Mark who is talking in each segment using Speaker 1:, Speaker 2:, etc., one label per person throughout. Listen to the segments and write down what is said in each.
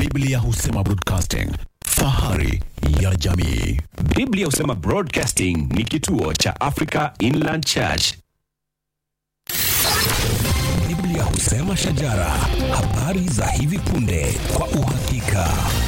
Speaker 1: Biblia husema broadcasting, fahari ya jamii.
Speaker 2: Biblia husema Broadcasting ni kituo cha Africa Inland Church.
Speaker 1: Biblia husema shajara, habari za hivi punde kwa uhakika.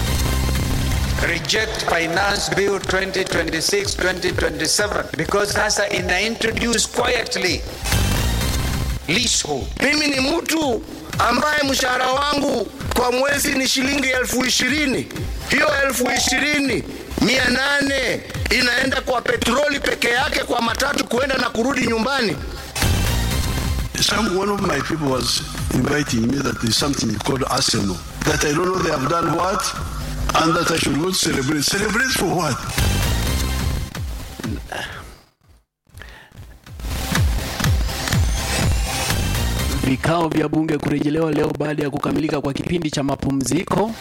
Speaker 3: reject finance bill 2026-2027 because sasa ina introduce quietly leasehold
Speaker 4: Mimi ni mtu ambaye mshahara wangu kwa mwezi ni shilingi elfu ishirini. Hiyo elfu ishirini mia nane inaenda kwa petroli peke yake, kwa matatu kuenda na kurudi nyumbani.
Speaker 5: Some one of my people was inviting me that there's something called Arsenal. That I don't know they have done what, and that I should go to celebrate. Celebrate for what?
Speaker 6: Vikao vya bunge kurejelewa leo baada ya kukamilika kwa kipindi cha mapumziko,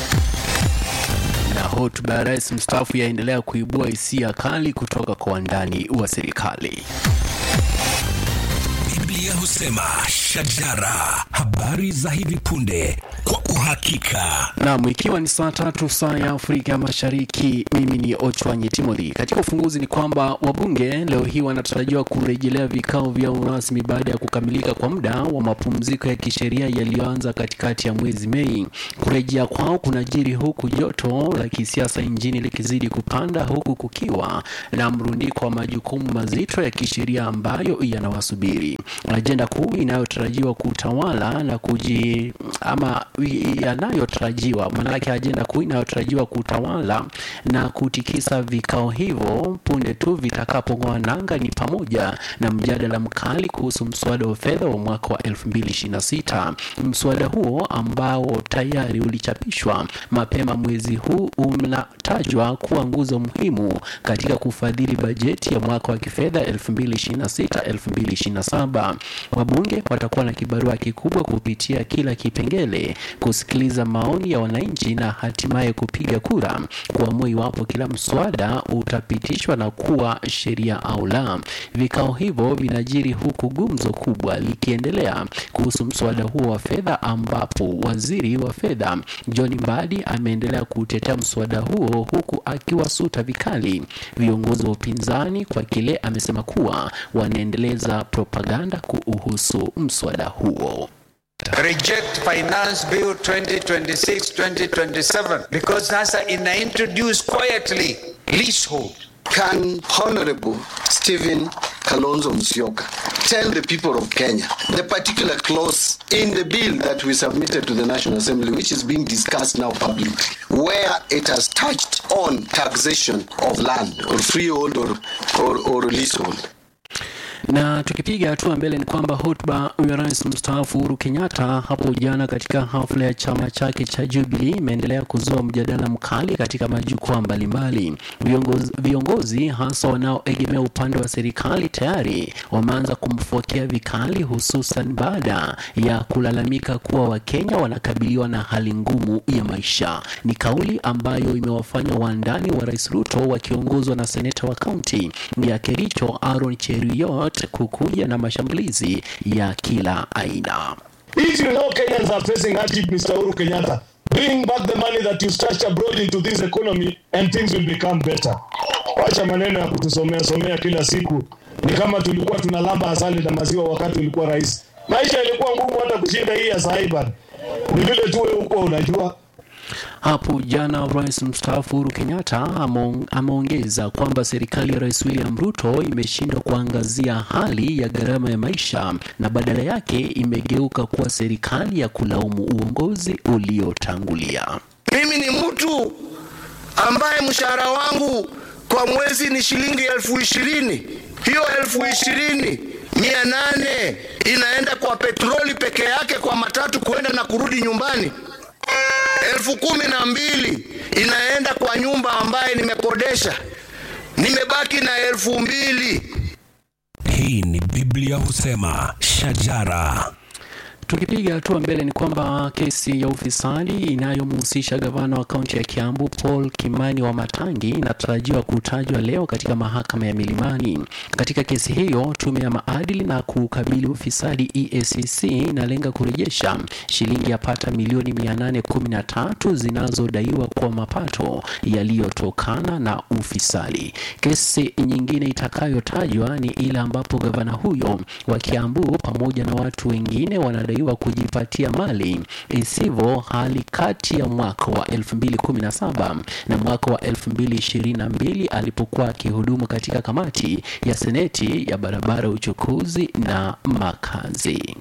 Speaker 6: na hotuba ya rais mstaafu yaendelea kuibua hisia kali kutoka kwa wandani wa serikali.
Speaker 1: Biblia husema shajara, habari za hivi punde kwa uhakika.
Speaker 6: Naam, ikiwa ni saa tatu saa ya Afrika Mashariki, mimi ni Ochwanyi Timothy. Katika ufunguzi ni kwamba wabunge leo hii wanatarajiwa kurejelea vikao vyao rasmi baada ya kukamilika kwa muda wa mapumziko ya kisheria yaliyoanza katikati ya mwezi Mei. Kurejea kwao kunajiri huku joto la kisiasa nchini likizidi kupanda, huku kukiwa na mrundiko wa majukumu mazito ya kisheria ambayo yanawasubiri. Ajenda kuu inayotarajiwa kutawala na kuji ama yanayotarajiwa maanake, ajenda kuu inayotarajiwa kutawala na kutikisa vikao hivyo punde tu vitakapong'oa nanga ni pamoja na mjadala mkali kuhusu mswada wa fedha wa mwaka wa 2026. Mswada huo ambao tayari ulichapishwa mapema mwezi huu unatajwa kuwa nguzo muhimu katika kufadhili bajeti ya mwaka wa kifedha 2026-2027. Wabunge watakuwa na kibarua kikubwa kupitia kila kipengele, kusikiliza maoni ya wananchi na hatimaye kupiga kura kuamua iwapo kila mswada utapitishwa na kuwa sheria au la. Vikao hivyo vinajiri huku gumzo kubwa likiendelea kuhusu mswada huo wa fedha, ambapo waziri wa fedha John Mbadi ameendelea kutetea mswada huo huku akiwasuta vikali viongozi wa upinzani kwa kile amesema kuwa wanaendeleza propaganda kuhusu mswada huo.
Speaker 3: reject finance bill 2026-2027 because sasa ina introduce quietly leasehold
Speaker 7: Can Honorable Stephen Kalonzo Musyoka tell the people of Kenya the particular clause in the bill that we submitted to the National Assembly, which is being discussed now publicly, where it has touched on taxation of land or freehold or, or, or leasehold?
Speaker 6: Na tukipiga hatua mbele ni kwamba hotuba ya rais mstaafu Uhuru Kenyatta hapo jana katika hafla ya chama chake cha Jubilee imeendelea kuzua mjadala mkali katika majukwaa mbalimbali. Viongozi, viongozi hasa wanaoegemea upande wa serikali tayari wameanza kumfokea vikali, hususan baada ya kulalamika kuwa Wakenya wanakabiliwa na hali ngumu ya maisha. Ni kauli ambayo imewafanya wandani wa rais Ruto wakiongozwa na seneta wa kaunti ya Kericho Aaron Cheruiyot kukuja na mashambulizi ya kila aina.
Speaker 8: If you know Kenyans are facing hardship, Mr. Uhuru Kenyatta, bring back the money that you stashed abroad into this economy and things will become better. Wacha maneno ya kutusomea somea kila siku. Ni kama tulikuwa tunalamba asali na maziwa wakati ulikuwa rais. Maisha ilikuwa ngumu hata kushinda hii ya Saiban. Ni vile tu wewe huko unajua.
Speaker 6: Hapo jana rais mstaafu Uhuru Kenyatta ameong- ameongeza kwamba serikali ya rais William Ruto imeshindwa kuangazia hali ya gharama ya maisha na badala yake imegeuka kuwa serikali ya kulaumu uongozi uliotangulia.
Speaker 4: Mimi ni mtu ambaye mshahara wangu kwa mwezi ni shilingi elfu ishirini. Hiyo elfu ishirini mia nane inaenda kwa petroli peke yake, kwa matatu kuenda na kurudi nyumbani. Elfu kumi na mbili inaenda kwa nyumba ambaye nimekodesha. Nimebaki na elfu mbili.
Speaker 1: Hii ni Biblia husema shajara.
Speaker 6: Tukipiga hatua mbele ni kwamba kesi ya ufisadi inayomhusisha gavana wa kaunti ya Kiambu Paul Kimani wa Matangi inatarajiwa kutajwa leo katika mahakama ya Milimani. Katika kesi hiyo, tume ya maadili na kukabili ufisadi EACC inalenga kurejesha shilingi yapata milioni 813 zinazodaiwa kwa mapato yaliyotokana na ufisadi. Kesi nyingine itakayotajwa ni ile ambapo gavana huyo wa Kiambu pamoja na watu wengine wanadaiwa kujipatia mali isivyo hali kati ya mwaka wa 2017 na mwaka wa 2022 alipokuwa akihudumu katika kamati ya seneti ya barabara, uchukuzi na makazi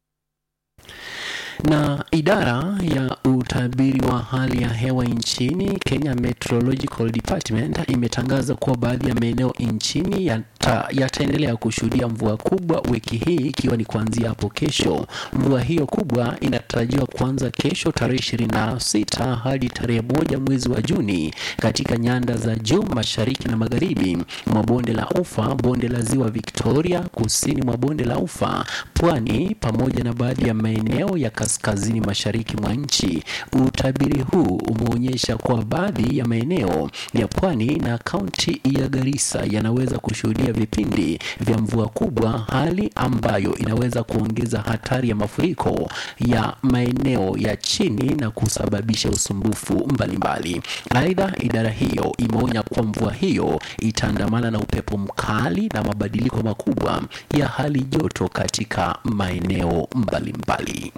Speaker 6: na idara ya utabiri wa hali ya hewa nchini Kenya Meteorological Department imetangaza kuwa baadhi ya maeneo nchini yata, yataendelea kushuhudia mvua kubwa wiki hii ikiwa ni kuanzia hapo kesho. Mvua hiyo kubwa inatarajiwa kuanza kesho tarehe 26 hadi tarehe moja mwezi wa Juni katika nyanda za juu mashariki na magharibi mwa bonde la Ufa, bonde la Ziwa Victoria, kusini mwa bonde la Ufa, pwani pamoja na baadhi ya maeneo ya kaskazini mashariki mwa nchi. Utabiri huu umeonyesha kuwa baadhi ya maeneo ya pwani na kaunti ya Garissa yanaweza kushuhudia vipindi vya mvua kubwa, hali ambayo inaweza kuongeza hatari ya mafuriko ya maeneo ya chini na kusababisha usumbufu mbalimbali. Aidha, idara hiyo imeonya kuwa mvua hiyo itaandamana na upepo mkali na mabadiliko makubwa ya hali joto katika maeneo mbalimbali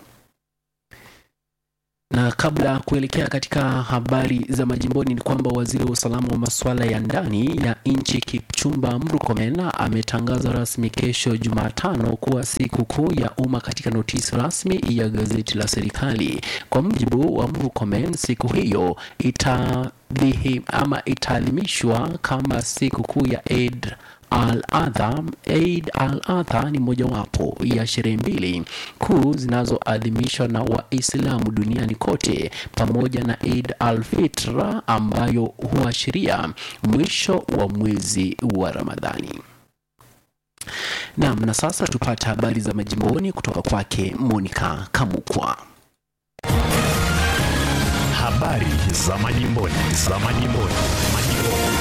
Speaker 6: na kabla ya kuelekea katika habari za majimboni ni kwamba waziri wa usalama wa masuala ya ndani ya nchi Kipchumba Murkomen ametangaza rasmi kesho Jumatano kuwa siku kuu ya umma katika notisi rasmi ya gazeti la serikali. Kwa mujibu wa Murkomen, siku hiyo itadhihi ama itaadhimishwa kama siku kuu ya Eid Al-Adha. Eid al-Adha ni mojawapo ya sherehe mbili kuu zinazoadhimishwa na Waislamu duniani kote pamoja na Eid al-Fitr ambayo huashiria mwisho wa mwezi wa Ramadhani. Naam, na sasa tupate habari za majimboni kutoka kwake Monica Kamukwa.
Speaker 2: Habari za majimboni, za majimboni, majimboni.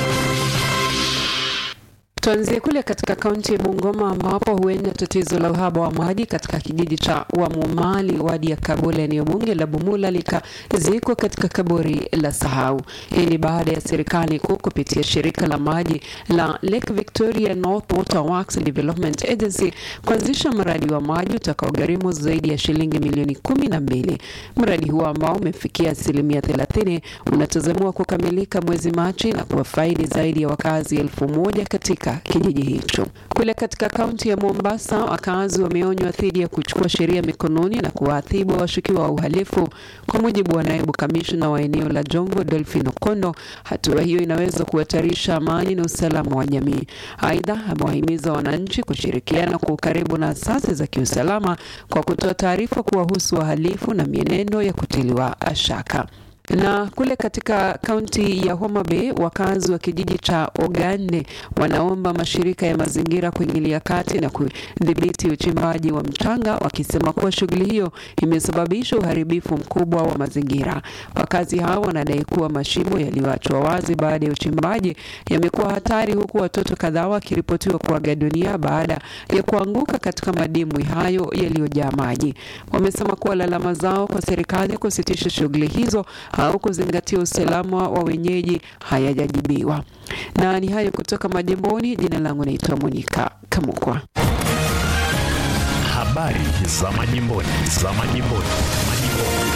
Speaker 9: Tuanzie kule katika kaunti ya Bungoma ambapo huenda tatizo la uhaba wa maji katika kijiji cha Wamumali wadi ya Kabula eneo bunge la Bumula likazikwa katika kaburi la sahau. Hii ni baada ya serikali kuu kupitia shirika la maji la Lake Victoria North Water Works Development Agency kuanzisha mradi wa maji utakaogharimu zaidi ya shilingi milioni kumi na mbili. Mradi huo ambao umefikia asilimia thelathini unatazamiwa kukamilika mwezi Machi na kuwafaidi zaidi ya wakazi elfu moja katika kijiji hicho. Kule katika kaunti ya Mombasa, wakazi wameonywa dhidi ya kuchukua sheria mikononi na kuwaadhibu washukiwa wa uhalifu. Kwa mujibu wa naibu kamishna wa eneo la Jomvu, Dolphin Okondo, hatua hiyo inaweza kuhatarisha amani na usalama wa jamii. Aidha, amewahimiza wananchi kushirikiana kwa ukaribu na asasi za kiusalama kwa kutoa taarifa kuwahusu wahalifu na mienendo ya kutiliwa shaka na kule katika kaunti ya Homa Bay wakazi wa kijiji cha Ogande wanaomba mashirika ya mazingira kuingilia kati na kudhibiti uchimbaji wa mchanga, wakisema kuwa shughuli hiyo imesababisha uharibifu mkubwa wa mazingira. Wakazi hao wanadai kuwa mashimo yaliyoachwa wazi baada ya uchimbaji yamekuwa hatari, huku watoto kadhaa wakiripotiwa kuaga dunia baada ya kuanguka katika madimbwi hayo yaliyojaa maji. Wamesema kuwa lalama zao kwa serikali kusitisha shughuli hizo au kuzingatia usalama wa wenyeji hayajajibiwa. Na ni hayo kutoka majimboni. Jina langu naitwa Monika Kamukwa.
Speaker 2: Habari za majimboni, za majimboni, majimboni.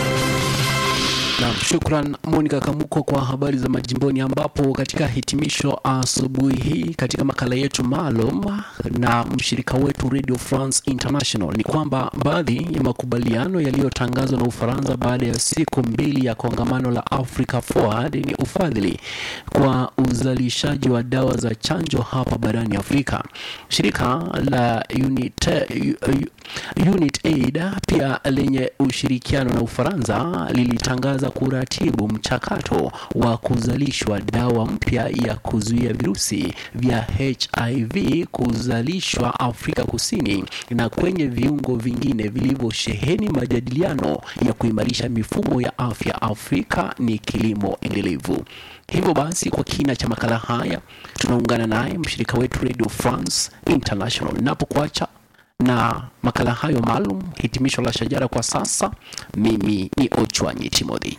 Speaker 6: Na shukran Monica Kamuko kwa habari za majimboni, ambapo katika hitimisho asubuhi hii katika makala yetu maalum na mshirika wetu Radio France International ni kwamba baadhi ya makubaliano yaliyotangazwa na Ufaransa baada ya siku mbili ya kongamano la Africa Forward ni ufadhili kwa uzalishaji wa dawa za chanjo hapa barani Afrika. Shirika la Unit, Unit Aid pia lenye ushirikiano na Ufaransa lilitangaza ku kuratibu mchakato wa kuzalishwa dawa mpya ya kuzuia virusi vya HIV kuzalishwa Afrika Kusini na kwenye viungo vingine vilivyosheheni majadiliano ya kuimarisha mifumo ya afya Afrika ni kilimo endelevu. Hivyo basi, kwa kina cha makala haya tunaungana naye mshirika wetu Radio France International. Napokuacha na makala hayo maalum, hitimisho la Shajara kwa sasa, mimi ni Ochwanyi Timothy.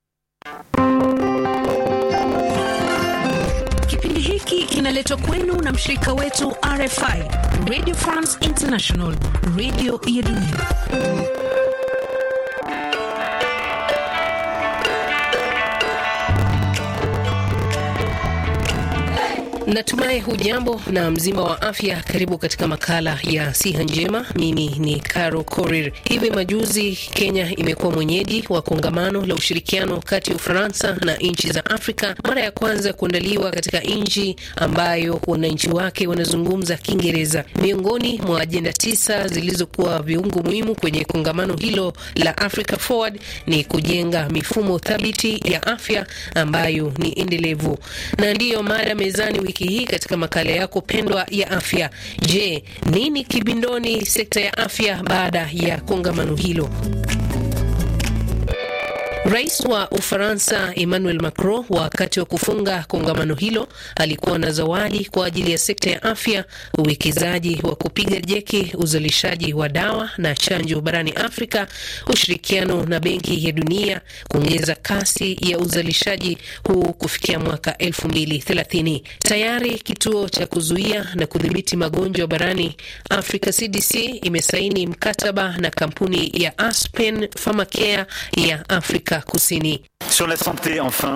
Speaker 10: Kipindi hiki kinaletwa kwenu na mshirika wetu RFI, Radio France International, radio ya dunia. Natumai hujambo na mzima wa afya. Karibu katika makala ya siha njema. Mimi ni Caro Korir. Hivi majuzi Kenya imekuwa mwenyeji wa kongamano la ushirikiano kati ya Ufaransa na nchi za Afrika, mara ya kwanza kuandaliwa katika nchi ambayo wananchi wake wanazungumza Kiingereza. Miongoni mwa ajenda tisa zilizokuwa viungo muhimu kwenye kongamano hilo la Africa Forward ni kujenga mifumo thabiti ya afya ambayo ni endelevu, na ndiyo mada mezani wiki hii katika makala yako pendwa ya afya. Je, nini kibindoni sekta ya afya baada ya kongamano hilo? Rais wa Ufaransa Emmanuel Macron wakati wa kufunga kongamano hilo alikuwa na zawadi kwa ajili ya sekta ya afya, uwekezaji wa kupiga jeki uzalishaji wa dawa na chanjo barani Afrika, ushirikiano na Benki ya Dunia kuongeza kasi ya uzalishaji huu kufikia mwaka 2030. Tayari kituo cha kuzuia na kudhibiti magonjwa barani Afrika CDC imesaini mkataba na kampuni ya Aspen Pharmacare ya Afrika Kusini.
Speaker 11: Sur la santé, enfin,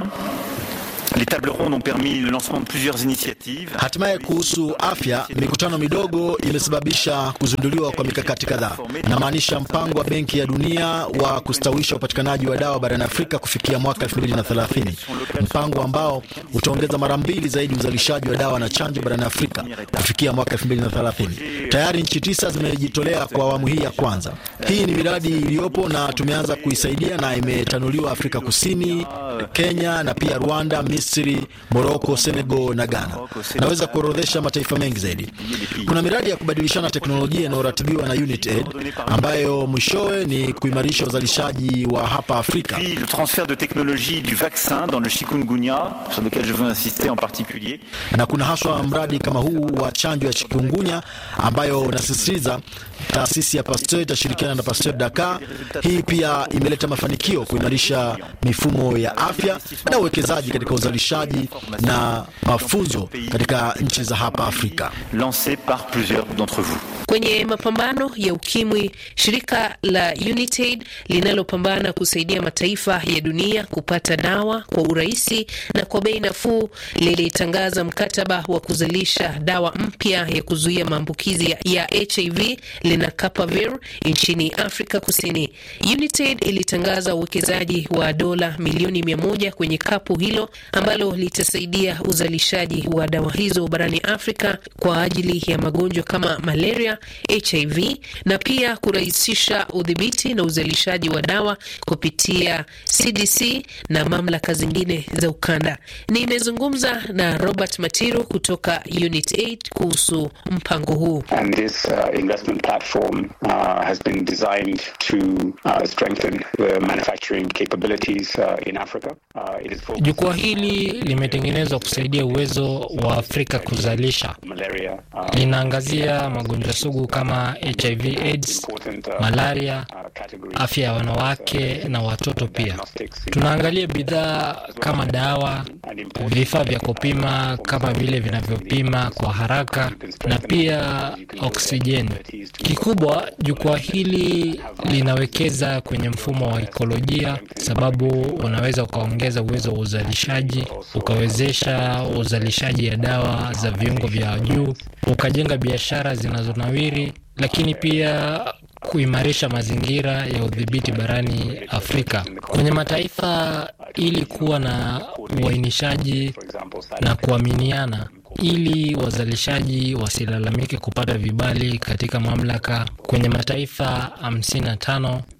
Speaker 11: les tables rondes ont permis le lancement de plusieurs initiatives.
Speaker 12: Hatimaye kuhusu afya, mikutano midogo imesababisha kuzinduliwa kwa mikakati kadhaa. Namaanisha mpango wa Benki ya Dunia wa kustawisha upatikanaji wa dawa barani Afrika kufikia mwaka 2030, mpango ambao utaongeza mara mbili zaidi uzalishaji wa dawa na chanjo barani Afrika kufikia mwaka 2030. Tayari nchi tisa zimejitolea kwa awamu hii ya kwanza. Hii ni miradi iliyopo na tumeanza kuisaidia na imetanuliwa Afrika Kusini, Kenya na pia Rwanda, Misri, Moroko, Senegal na Ghana. Naweza kuorodhesha mataifa mengi zaidi. Kuna miradi ya kubadilishana teknolojia inayoratibiwa na UNITAID ambayo mwishowe ni kuimarisha uzalishaji wa hapa Afrika.
Speaker 11: Puis le transfert de technologie du vaccin dans le chikungunya, sur lequel je veux insister en particulier.
Speaker 12: Na kuna haswa mradi kama huu wa chanjo ya chikungunya ambayo unasisitiza taasisi ya Pasteur itashirikiana na Pasteur Dakar. Hii pia imeleta mafanikio kuimarisha mifumo ya afya na uwekezaji katika uzalishaji na mafunzo katika nchi za hapa Afrika.
Speaker 11: lancé par plusieurs d'entre vous.
Speaker 10: Kwenye mapambano ya ukimwi, shirika la UNITAID linalopambana kusaidia mataifa ya dunia kupata dawa kwa urahisi na kwa bei nafuu lilitangaza mkataba wa kuzalisha dawa mpya ya kuzuia maambukizi ya, ya HIV lenacapavir nchini Afrika Kusini. UNITAID ilitangaza uwekezaji wa dola milioni mia moja kwenye kapu hilo ambalo litasaidia uzalishaji wa dawa hizo barani Afrika kwa ajili ya magonjwa kama malaria, HIV na pia kurahisisha udhibiti na uzalishaji wa dawa kupitia CDC na mamlaka zingine za ukanda. Nimezungumza na Robert Matiru kutoka UNITAID kuhusu mpango huu.
Speaker 13: And this uh, investment platform uh, has been designed to uh, strengthen the manufacturing capabilities uh, in Africa. Uh, it is focused
Speaker 14: Jukwaa hili limetengenezwa kusaidia uwezo wa Afrika kuzalisha.
Speaker 13: malaria, uh,
Speaker 14: Linaangazia magonjwa sugu kama HIV AIDS, malaria, afya ya wanawake na watoto pia. Tunaangalia bidhaa kama dawa, vifaa vya kupima kama vile vinavyopima kwa haraka na pia oksijeni. Kikubwa, jukwaa hili linawekeza kwenye mfumo wa ekolojia, sababu unaweza ukaongeza uwezo wa uzalishaji, ukawezesha uzalishaji ya dawa za viungo vya juu, ukajenga biashara zinazonawiri, lakini pia kuimarisha mazingira ya udhibiti barani Afrika kwenye mataifa ili kuwa na uainishaji na kuaminiana ili wazalishaji wasilalamike kupata vibali katika mamlaka. Kwenye mataifa 55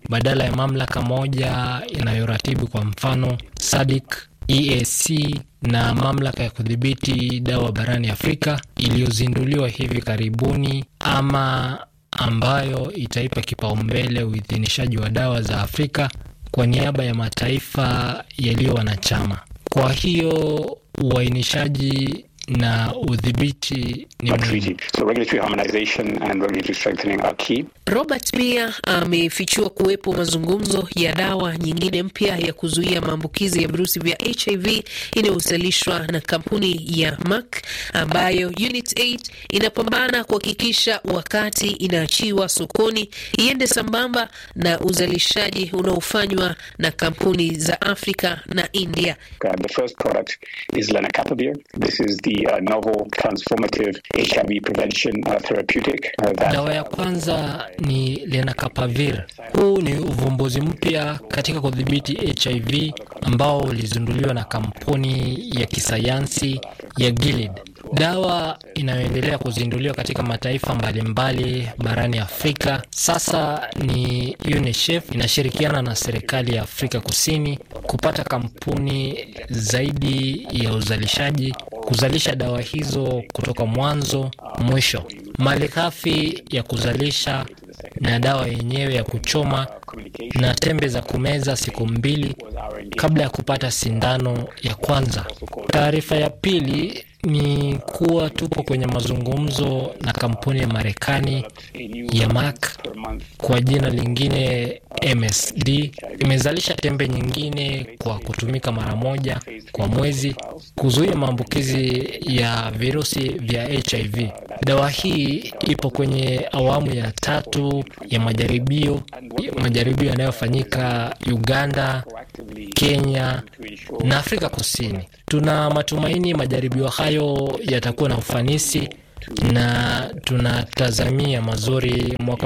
Speaker 14: badala ya mamlaka moja inayoratibu kwa mfano SADC, EAC na mamlaka ya kudhibiti dawa barani Afrika iliyozinduliwa hivi karibuni ama ambayo itaipa kipaumbele uidhinishaji wa dawa za Afrika kwa niaba ya mataifa yaliyo wanachama. Kwa hiyo uainishaji na udhibiti ni muhimu.
Speaker 13: So regulatory harmonization and regulatory strengthening are key.
Speaker 10: Robert pia amefichua kuwepo mazungumzo ya dawa nyingine mpya ya kuzuia maambukizi ya virusi vya HIV inayozalishwa na kampuni ya Merck ambayo Unit 8 inapambana kuhakikisha wakati inaachiwa sokoni iende sambamba na uzalishaji unaofanywa na kampuni za Afrika na India.
Speaker 13: Uh, the first product is lenacapavir. This is the uh, novel transformative HIV prevention uh, therapeutic. Uh, that,
Speaker 14: Dawa ya kwanza ni lenacapavir. Huu ni uvumbuzi mpya katika kudhibiti HIV ambao ulizinduliwa na kampuni ya kisayansi ya Gilead. Dawa inayoendelea kuzinduliwa katika mataifa mbalimbali barani Afrika sasa ni UNICEF inashirikiana na serikali ya Afrika Kusini kupata kampuni zaidi ya uzalishaji kuzalisha dawa hizo kutoka mwanzo mwisho. Malighafi ya kuzalisha na dawa yenyewe ya kuchoma na tembe za kumeza siku mbili kabla ya kupata sindano ya kwanza. Taarifa ya pili ni kuwa tupo kwenye mazungumzo na kampuni ya Marekani ya Merck kwa jina lingine MSD. Imezalisha tembe nyingine kwa kutumika mara moja kwa mwezi kuzuia maambukizi ya virusi vya HIV. Dawa hii ipo kwenye awamu ya tatu ya majaribio, majaribio yanayofanyika Uganda, Kenya na Afrika Kusini. Tuna matumaini majaribio hayo yatakuwa na ufanisi na tunatazamia mazuri mwaka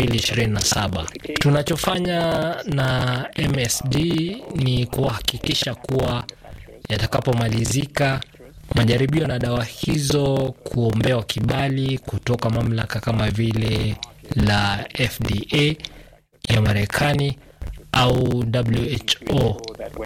Speaker 14: 2027. Tunachofanya na MSD ni kuhakikisha kuwa yatakapomalizika majaribio na dawa hizo kuombewa kibali kutoka mamlaka kama vile la FDA ya Marekani au WHO.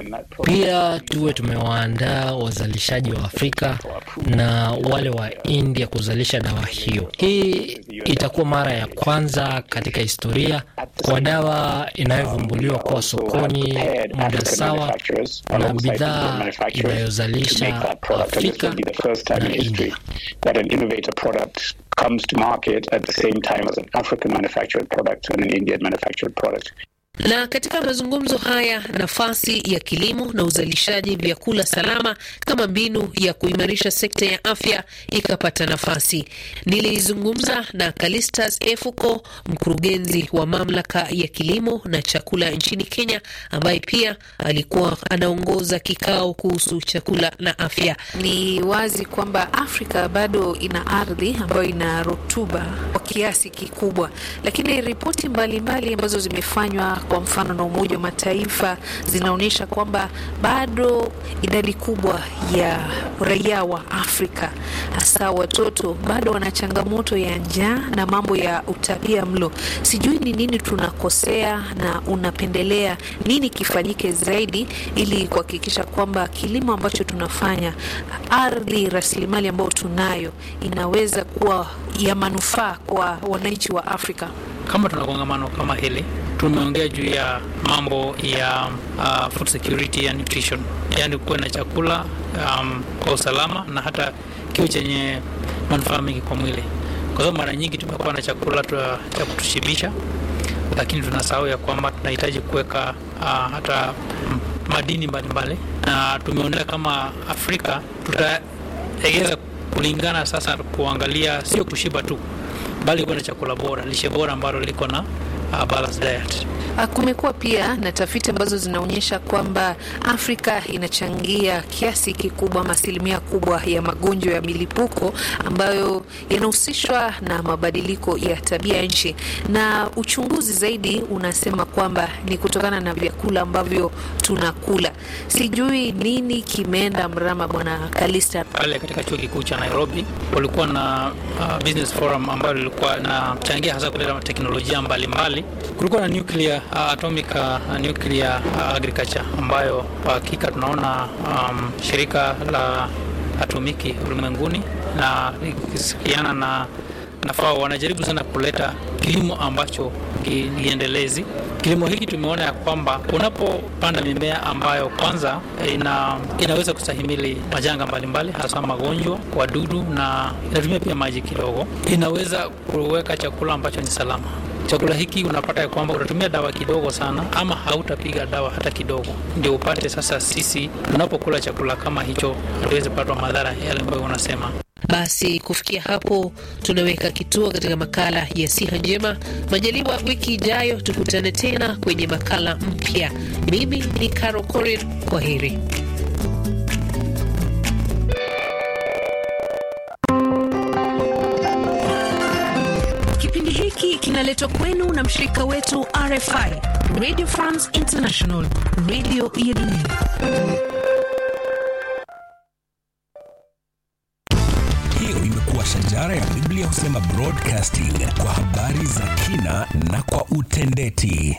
Speaker 14: Pia tuwe tumewaandaa wazalishaji wa Afrika na wale wa India kuzalisha dawa hiyo. Hii itakuwa mara ya kwanza katika historia kwa dawa inayovumbuliwa kuwa sokoni muda sawa na bidhaa inayozalisha Afrika na India.
Speaker 13: That an innovator product comes to market at the same time as an African manufactured product and an Indian manufactured product.
Speaker 10: Na katika mazungumzo haya, nafasi ya kilimo na uzalishaji vyakula salama kama mbinu ya kuimarisha sekta ya afya ikapata nafasi. Nilizungumza na Calistas Efuko, mkurugenzi wa mamlaka ya kilimo na chakula nchini Kenya, ambaye pia alikuwa anaongoza kikao kuhusu chakula na afya.
Speaker 15: Ni wazi kwamba Afrika bado ina ardhi ambayo ina rutuba kwa kiasi kikubwa, lakini ripoti mbalimbali ambazo zimefanywa kwa mfano na Umoja wa Mataifa zinaonyesha kwamba bado idadi kubwa ya raia wa Afrika hasa watoto bado wana changamoto ya njaa na mambo ya utapia mlo. Sijui ni nini tunakosea na unapendelea nini kifanyike zaidi ili kuhakikisha kwamba kilimo ambacho tunafanya, ardhi, rasilimali ambayo tunayo inaweza kuwa ya manufaa kwa wananchi wa Afrika.
Speaker 16: Kama tuna kongamano kama hili tumeongea juu ya mambo ya uh, food security and nutrition, yaani kuwe na chakula um, kwa usalama na hata kiwe chenye manufaa mengi kwa mwili, kwa sababu mara nyingi tumekuwa na chakula cha kutushibisha, lakini tunasahau ya kwamba tunahitaji kuweka uh, hata madini mbalimbali, na tumeonelea kama Afrika tutaegeza kulingana sasa kuangalia sio kushiba tu bali kuwa na chakula bora, lishe bora ambalo liko na uh, balanced diet.
Speaker 15: Kumekuwa pia na tafiti ambazo zinaonyesha kwamba Afrika inachangia kiasi kikubwa ama asilimia kubwa ya magonjwa ya milipuko ambayo yanahusishwa na mabadiliko ya tabia nchi, na uchunguzi zaidi unasema kwamba ni kutokana na vyakula ambavyo tunakula. Sijui nini kimeenda mrama, Bwana Kalista.
Speaker 16: Pale katika chuo kikuu cha Nairobi walikuwa na uh, business forum ambayo lilikuwa nachangia hasa kuleta teknolojia mbalimbali. Kulikuwa na nuclear uh, atomic uh, nuclear uh, agriculture ambayo kwa hakika tunaona um, shirika la atomiki ulimwenguni na ikisikiana na na FAO wanajaribu sana kuleta kilimo ambacho kiendelezi. Kilimo hiki tumeona ya kwamba unapopanda mimea ambayo kwanza ina, inaweza kustahimili majanga mbalimbali, hasa magonjwa, wadudu na inatumia pia maji kidogo, inaweza kuweka chakula ambacho ni salama. Chakula hiki unapata ya kwamba utatumia dawa kidogo sana, ama hautapiga dawa hata kidogo, ndio upate sasa. Sisi tunapokula chakula kama hicho, hatuwezi patwa madhara yale ambayo unasema.
Speaker 10: Basi kufikia hapo tunaweka kituo katika makala ya siha njema. Majaliwa wiki ijayo tukutane tena kwenye makala mpya. Mimi ni Caro Korir, kwa heri.
Speaker 17: Kipindi hiki kinaletwa kwenu na mshirika wetu RFI, Radio France International, radio ya dunia.
Speaker 1: Hiyo imekuwa shajara ya Biblia husema broadcasting kwa habari za kina na kwa utendeti.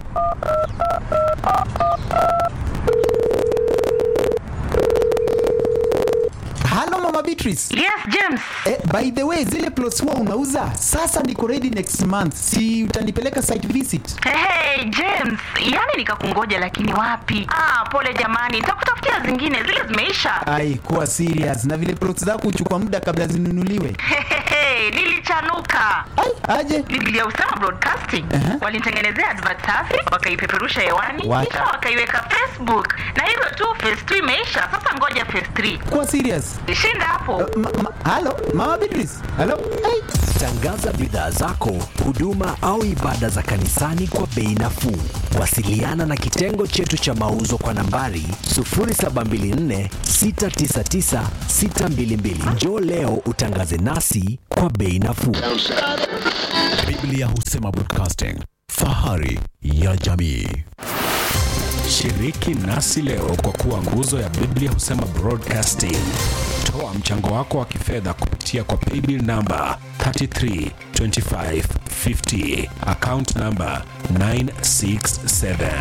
Speaker 18: Halo Mama Beatrice.
Speaker 19: Yes, James.
Speaker 18: Eh, by the way, zile plots huwa unauza sasa niko ready next month. Si utanipeleka site visit?
Speaker 19: Hey, hey, James, yani nikakungoja lakini wapi? Ah, pole jamani, nitakutafutia zingine, zile zimeisha.
Speaker 18: Ai, kuwa serious. Na vile plots zako huchukua muda kabla zinunuliwe.
Speaker 19: Hey, nilichanuka.
Speaker 18: Ai, aje.
Speaker 19: Biblia Usama Broadcasting
Speaker 18: Uh-huh.
Speaker 19: walinitengenezea advert safi, wakaipeperusha hewani,
Speaker 18: What?
Speaker 19: kisha wakaiweka Facebook, na hivyo tu phase 2 imeisha. Sasa ngoja phase 3.
Speaker 18: Kuwa serious.
Speaker 19: Shinda hapo.
Speaker 18: Ma, ma, halo, Mama Beatrice. Halo. Ai.
Speaker 20: Tangaza bidhaa zako, huduma au ibada za kanisani kwa bei nafuu. Wasiliana na kitengo chetu cha mauzo kwa nambari 0724 699 622. Njoo leo utangaze nasi kwa bei nafuu.
Speaker 1: Biblia husema broadcasting, fahari ya jamii. Shiriki nasi leo kwa kuwa nguzo ya Biblia husema broadcasting. Toa mchango wako wa kifedha kupitia kwa paybill namba 332550 account namba 967.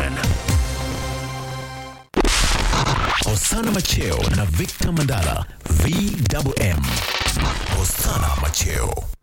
Speaker 1: Hosana Macheo na Victor Mandala VMM. Hosana Macheo.